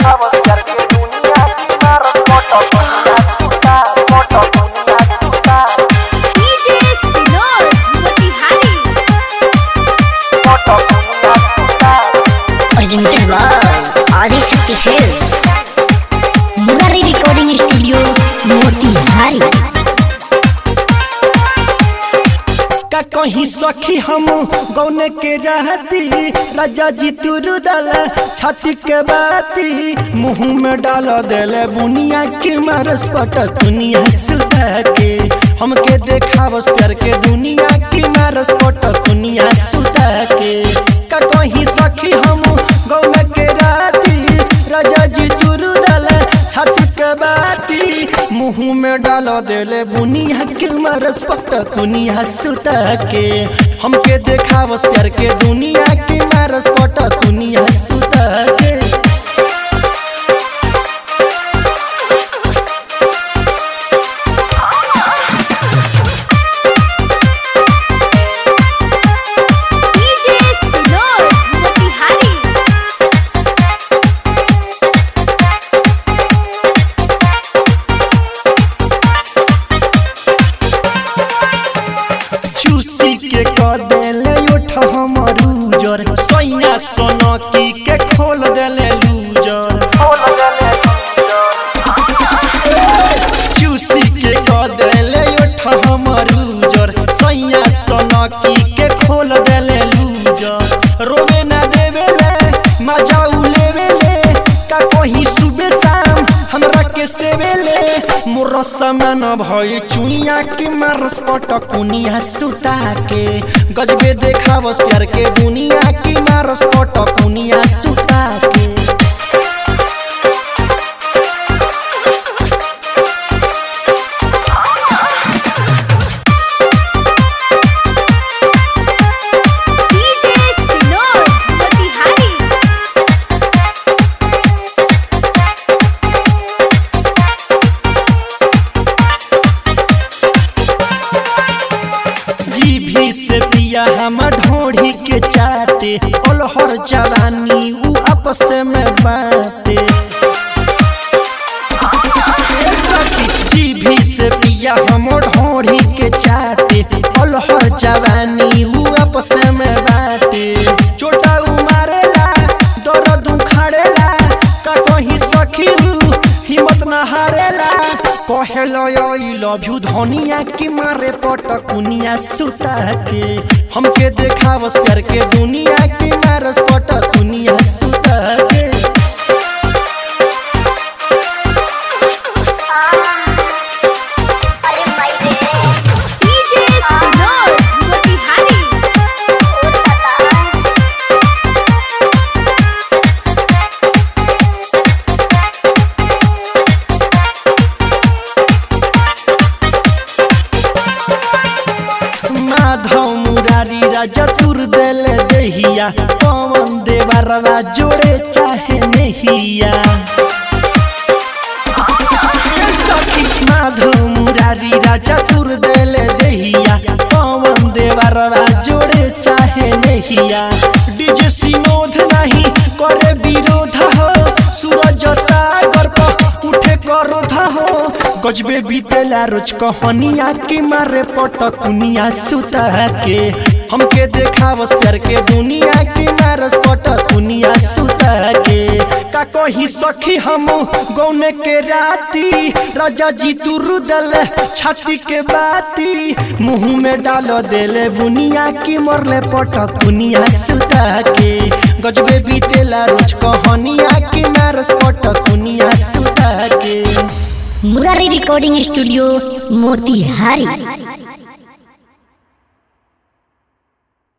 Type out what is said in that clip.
dejabas ver que dunia Kinar foto dunia suka Foto dunia suka DJ Sinor Motihari Foto dunia suka presented by Adi Shakti Films. Murari Recording Studio, Motihari. का कहीं सखी हम गौने के रहती राजा जी तुरु दल छाती के बाती मुंह में डाल देले बुनिया के मारस पट दुनिया सुधा के हमके देखावस प्यार के दुनिया की मारस पट दुनिया सुधा के का कहीं सखी हम गौने के रहती राजा जी तुरु दल छाती के बाती मुंह में डाल देले बुनिया के मारस पट दुनिया सुता के हमके देखावस प्यार के दुनिया के मारस पट दुनिया सुता के DJ Sinor Motihari चूसी के कर देले उठ हमर उजर सैया सोनकी के खोल देले लूजर Hola dale चूसी के कर देले उठ हमर उजर सैया सोनकी के खोल देले लूजर रोवे ना देवेले मजा उलेवेले का कहीं सुबह शाम हमरा के सेवेले मोर समान भई चुइया के मारस पटकुनिया सुता के गजबे देखावस प्यार के दुनिया की मारस पटकुनिया सुता के DJ Sinor Motihari जीभी से पिया हम ढोढ़ी के चाटे ओलहर जवानी उ आपस में बाटे ए सखी, जीभी से पिया हम ढोढ़ी के चाटे ओलहर जवानी उ आपस में बाटे चोटा उमारेला दर्द उखाड़ेला का कहीं सखी उ हिम्मत न हारेला कहेलो आई लव यू धनिया की मारे पटकुनिया सुता के हमके देखावस प्यार के दुनिया की मारस पटकुनिया सुता के DJ Sinor Motihari Madhav Murari राजा तुर दिल दहिया पवन देवरवा जोड़े चाहे नहिया ए सखी, माधव मुरारी राजा तुर दिल दहिया पवन देवरवा जोड़े चाहे नहिया डीजे सिनोध नहीं करे विरोध हो सूरज सागर पर उठे करोध हो गजबे बीतेला रोज कहनिया के मारे पटकुनिया सुता के हमके देखावस प्यार के दुनिया के मारस पटकुनिया सुता के का कहीं सखी हम गौने के राती राजा जी तू रुदल छाती के बाती मुंह में डाल देले बुनिया की मरले पटकुनिया सुता के गजबे बीतेला रोज कहनिया के मारस पटकुनिया सुता के Murari Recording Studio, Motihari.